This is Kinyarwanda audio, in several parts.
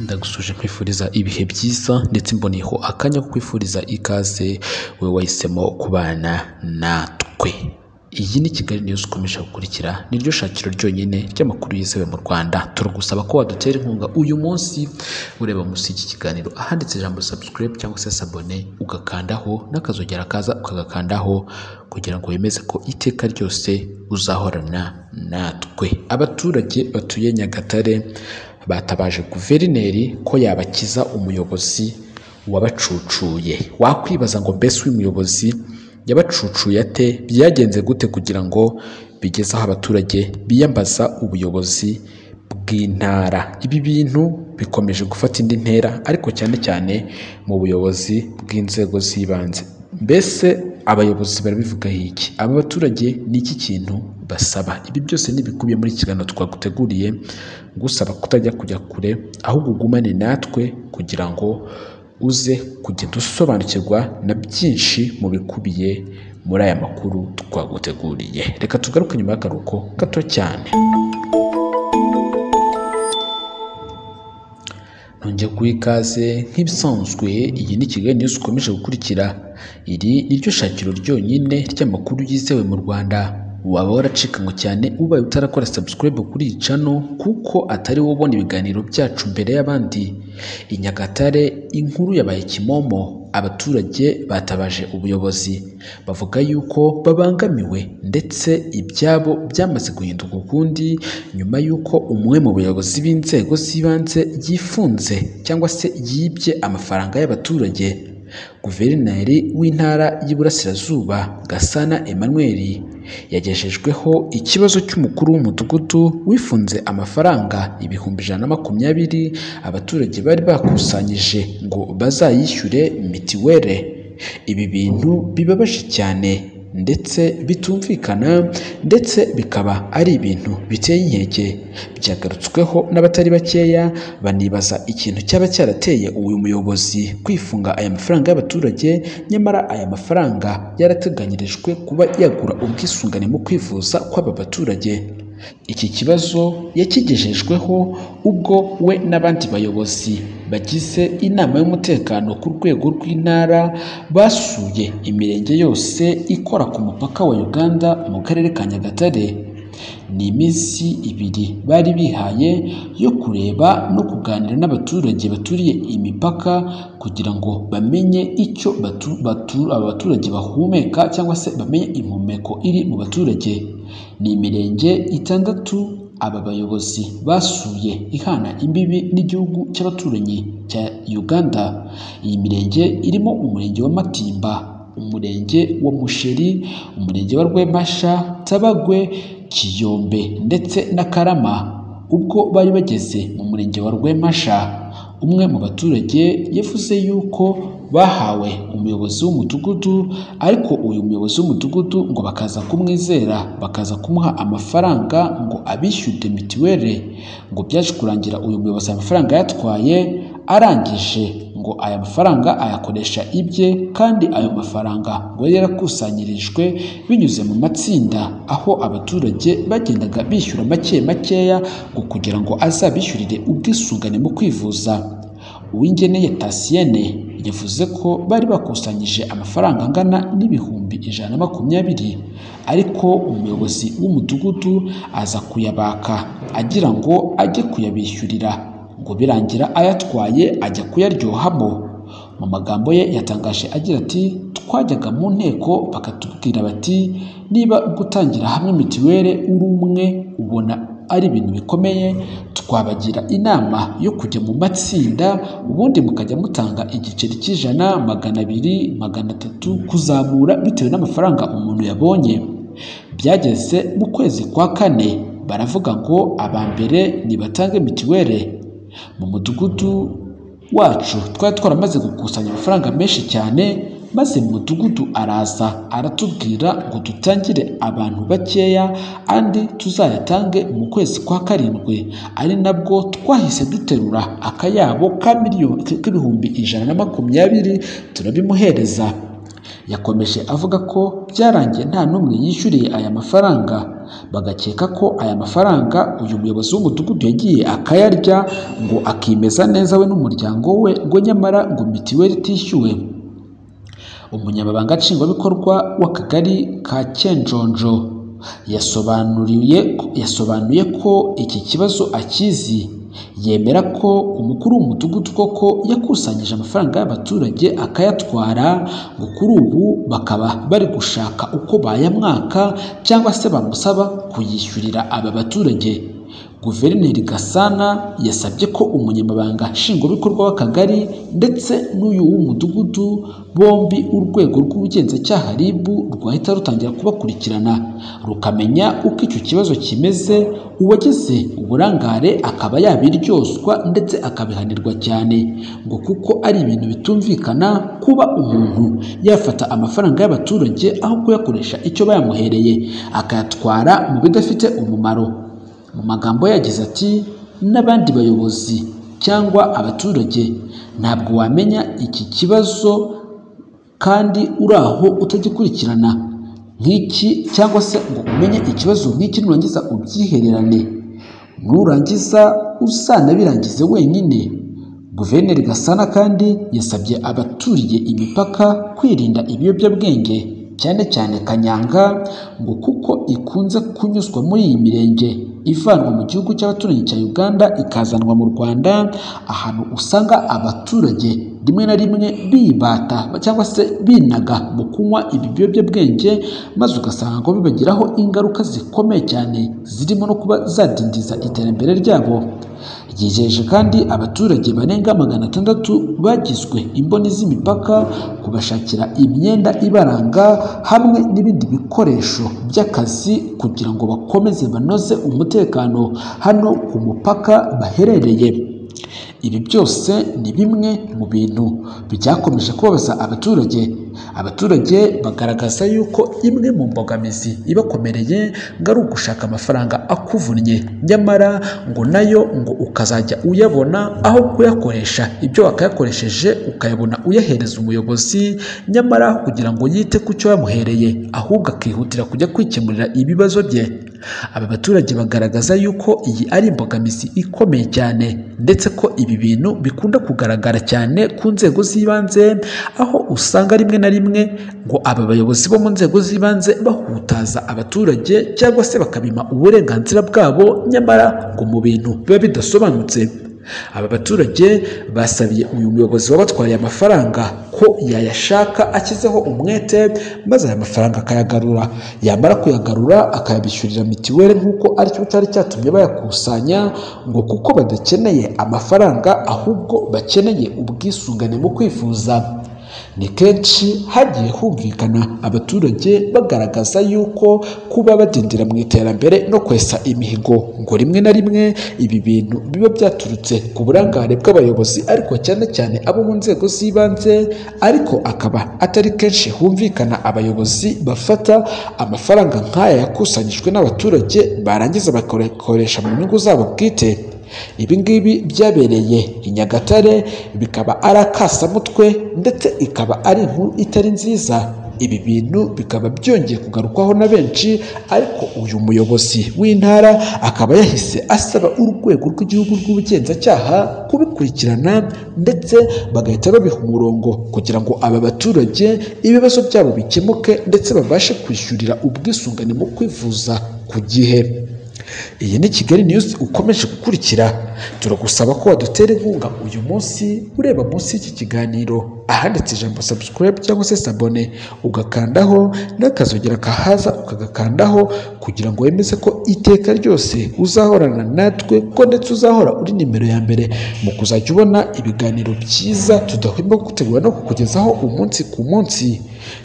ndagusuje nkwifuriza ibihe byiza ndetse mboneyeho akanya ko kwifuriza ikaze wowe wahisemo kubana natwe iyi ni kigali news ukomeje gukurikira niryo shakiro ryonyine ry'amakuru yizewe mu rwanda turagusaba ko wadutera inkunga uyu munsi ureba munsi y'iki kiganiro ahanditse ijambo subscribe cyangwa se sabone ugakandaho n'akazogera kaza ukagakandaho kugira ngo wemeze ko iteka ryose uzahorana natwe abaturage batuye nyagatare batabaje guverineri ko yabakiza umuyobozi wabacucuye wakwibaza ngo mbese uyu muyobozi yabacucuye ate byagenze gute kugira ngo bigeze aho abaturage biyambaza ubuyobozi bw'intara ibi bintu bikomeje gufata indi ntera ariko cyane cyane mu buyobozi bw'inzego z'ibanze mbese abayobozi barabivugaho iki aba baturage ni iki kintu basaba ibi byose ntibikubiye muri iki kiganiro twaguteguriye gusaba kutajya kujya kure ahubwo ugumane natwe kugira ngo uze kugenda usobanukirwa na byinshi mu bikubiye muri aya makuru twaguteguriye reka tugaruke nyuma y'akaruhuko gato cyane nongeye guha ikaze nk'ibisanzwe iyi ni kigali news ukomeje gukurikira iri ni ryo shakiro ryonyine ry'amakuru yizewe mu rwanda waba waracika ngo cyane ubaye utarakora subscribe kuri iyi cano kuko atari wowe ubona ibiganiro byacu mbere y'abandi i nyagatare inkuru yabaye kimomo abaturage batabaje ubuyobozi bavuga yuko babangamiwe ndetse ibyabo byamaze guhinduka ukundi nyuma y'uko umwe mu bayobozi b'inzego z'ibanze yifunze cyangwa se yibye amafaranga y'abaturage guverineri w'intara y'iburasirazuba gasana emmanuel yagejejweho ikibazo cy'umukuru w'umudugudu wifunze amafaranga ibihumbi ijana na makumyabiri abaturage bari bakusanyije ngo bazayishyure mitiwere ibi bintu bibabaje cyane ndetse bitumvikana ndetse bikaba ari ibintu biteye inkeke byagarutsweho n'abatari bakeya banibaza ikintu cyaba cyarateye uyu muyobozi kwifunga aya mafaranga y'abaturage nyamara aya mafaranga yarateganyirijwe kuba yagura ubwisungane mu kwivuza kw'aba baturage iki kibazo yakigejejweho ubwo we n'abandi bayobozi bagize inama y'umutekano ku rwego rw'intara basuye imirenge yose ikora ku mupaka wa uganda mu karere ka nyagatare ni iminsi ibiri bari bihaye yo kureba no kuganira n'abaturage baturiye imipaka kugira ngo bamenye icyo aba baturage bahumeka cyangwa se bamenye impumeko iri mu baturage ni imirenge itandatu aba bayobozi basuye ihana imbibi n'igihugu cy'abaturanyi cya uganda iyi mirenge irimo umurenge wa matimba umurenge wa musheri umurenge wa rwemasha tabagwe kiyombe ndetse na karama ubwo bari bageze mu murenge wa rwemasha umwe mu baturage yavuze yuko bahawe umuyobozi w'umudugudu ariko uyu muyobozi w'umudugudu ngo bakaza kumwizera bakaza kumuha amafaranga ngo abishyude mitiwere ngo byaje kurangira uyu muyobozi amafaranga yatwaye arangije ngo aya mafaranga ayakoresha ibye kandi ayo mafaranga ngo yari yarakusanyirijwe binyuze mu matsinda aho abaturage bagendaga bishyura make makeya ngo kugira ngo azabishyurire ubwisungane mu kwivuza uwingeneye tasiyene yavuze ko bari bakusanyije amafaranga angana n'ibihumbi ijana na makumyabiri ariko umuyobozi w'umudugudu aza kuyabaka agira ngo ajye kuyabishyurira ngo birangira ayatwaye ajya kuyaryohamo mu magambo ye yatangaje agira ati twajyaga mu nteko bakatubwira bati niba gutangira hamwe mitiwere uri umwe ubona ari ibintu bikomeye twabagira inama yo kujya mu matsinda ubundi mukajya mutanga igiceri cy'ijana magana abiri magana atatu kuzamura bitewe n'amafaranga umuntu yabonye byageze mu kwezi kwa kane baravuga ngo aba mbere nibatange mitiwere mu mudugudu wacu twari twaramaze gukusanya amafaranga menshi cyane maze mu mudugudu araza aratubwira ngo dutangire abantu bakeya andi tuzayatange mu kwezi kwa karindwi ari nabwo twahise duterura akayabo k'ibihumbi ijana na makumyabiri turabimuhereza yakomeje avuga ko byarangiye nta n'umwe yishyuriye aya mafaranga bagakeka ko aya mafaranga uyu muyobozi w'umudugudu yagiye akayarya ngo akimeza neza we n'umuryango we ngo nyamara ngo mitiweli itishyuwe umunyamabanga nshingwabikorwa w'akagari ka cyenjonjo yasobanuriye yasobanuye ko iki kibazo akizi yemera ko umukuru w'umudugudu koko yakusanyije amafaranga y'abaturage akayatwara ngo kuri ubu bakaba bari gushaka uko bayamwaka cyangwa se bamusaba kuyishyurira aba baturage guverineri gasana yasabye ko umunyamabanga nshingwabikorwa w'akagari ndetse n'uyu w'umudugudu bombi urwego rw'ubugenzacyaha rib rwahita rutangira kubakurikirana rukamenya uko icyo kibazo kimeze uwagize uburangare akaba yabiryoswa ndetse akabihanirwa cyane ngo kuko ari ibintu bitumvikana kuba umuntu yafata amafaranga y'abaturage aho kuyakoresha icyo bayamuhereye akayatwara mu bidafite umumaro mu magambo yagize ati n'abandi bayobozi cyangwa abaturage ntabwo wamenya iki kibazo kandi uri aho utagikurikirana nk'iki cyangwa se ngo umenye ikibazo nk'iki nurangiza ubyihererane nurangiza usanabirangize wenyine guverineri gasana kandi yasabye abaturiye imipaka kwirinda ibiyobyabwenge cyane cyane kanyanga ngo kuko ikunze kunyuzwa muri iyi mirenge ivanwa mu gihugu cy'abaturanyi cya uganda ikazanwa mu rwanda ahantu usanga abaturage rimwe na rimwe bibata cyangwa se binaga mu kunywa ibi biyobyabwenge maze ugasanga ngo bibagiraho ingaruka zikomeye cyane zirimo no kuba zadindiza iterambere ryabo ryijeje kandi abaturage barenga magana atandatu bagizwe imboni z'imipaka kubashakira imyenda ibaranga hamwe n'ibindi bikoresho by'akazi kugira ngo bakomeze banoze umutekano hano ku mupaka baherereye ibi byose ni bimwe mu bintu byakomeje kubabaza abaturage abaturage bagaragaza yuko imwe mu mbogamizi ibakomereye ngo ari ugushaka amafaranga akuvunnye nyamara ngo nayo ngo ukazajya uyabona aho kuyakoresha ibyo wakayakoresheje ukayabona uyahereza umuyobozi nyamara kugira ngo yite ku cyo yamuhereye ahubwo akihutira kujya kwikemurira ibibazo bye aba baturage bagaragaza yuko iyi ari imbogamizi ikomeye cyane ndetse ko ibi bintu bikunda kugaragara cyane ku nzego z'ibanze aho usanga rimwe na rimwe ngo aba bayobozi bo mu nzego z'ibanze bahutaza abaturage cyangwa se bakabima uburenganzira bwabo nyamara ngo mu bintu biba bidasobanutse aba baturage basabiye uyu muyobozi wabatwariye amafaranga ko yayashaka ashyizeho umwete maze aya mafaranga akayagarura yamara kuyagarura akayabishyurira mitiweli nk'uko aricyo cyari cyatumye bayakusanya ngo kuko badakeneye amafaranga ahubwo bakeneye ubwisungane mu kwifuza ni kenshi hagiye humvikana abaturage bagaragaza yuko kuba badindira mu iterambere no kwesa imihigo ngo rimwe na rimwe ibi bintu biba byaturutse ku burangare bw'abayobozi ariko cyane cyane abo mu nzego z'ibanze ariko akaba atari kenshi humvikana abayobozi bafata amafaranga nk'aya yakusanyijwe n'abaturage barangiza bakayakoresha mu nyungu zabo bwite ibi ngibi byabereye i nyagatare bikaba ari akasamutwe ndetse ikaba ari inkuru itari nziza ibi bintu bikaba byongeye kugarukwaho na benshi ariko uyu muyobozi w'intara akaba yahise asaba urwego rw'igihugu rw'ubugenzacyaha kubikurikirana ndetse bagahita babiha umurongo kugira ngo aba baturage ibibazo byabo bikemuke ndetse babashe kwishyurira ubwisungane mu kwivuza ku gihe iyi ni kigali niyuzi ukomeje gukurikira turagusaba ko wadutera inkunga uyu munsi ureba munsi y'iki kiganiro ahanditse ijambo sabusikarayibu cyangwa se sabone ugakandaho n'akazogera kahaza ukagakandaho kugira ngo wemeze ko iteka ryose uzahorana natwe ko ndetse uzahora uri nimero ya mbere mu kuzajya ubona ibiganiro byiza tudahwema gutegura no kukugezaho umunsi ku munsi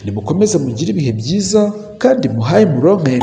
nimukomeze mugire ibihe byiza kandi muhaye muronke